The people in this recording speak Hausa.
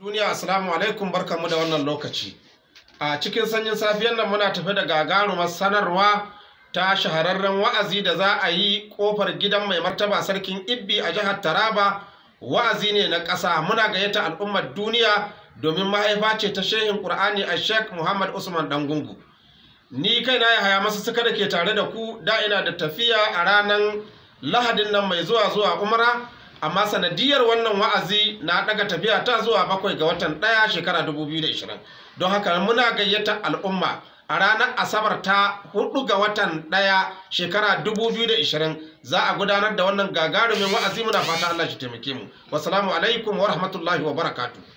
duniya assalamu alaikum barkanmu da wannan lokaci a cikin sanyin safiyan nan muna tafi da gagarumar sanarwa ta shahararren wa'azi da za a yi kofar gidan mai martaba sarkin ibbi a jihar taraba wa'azi ne na ƙasa muna gayyata al'ummar duniya domin mahaifa ce ta shehin ƙur'ani a sheikh muhammad usman dangungu ni kai na ya haya masu suka da ke tare da ku da ina da tafiya a ranar lahadin nan mai zuwa zuwa umra amma sanadiyar wannan wa'azi na daga tafiya ta zuwa bakwai ga watan ɗaya shekara 2020 don haka muna gayyata al'umma a ranar asabar ta hudu ga watan ɗaya shekara 2020 za a gudanar da wannan gagarumin wa'azi muna fata Allah shi taimake mu wassalamu alaikum wa rahmatullahi wa barakatuh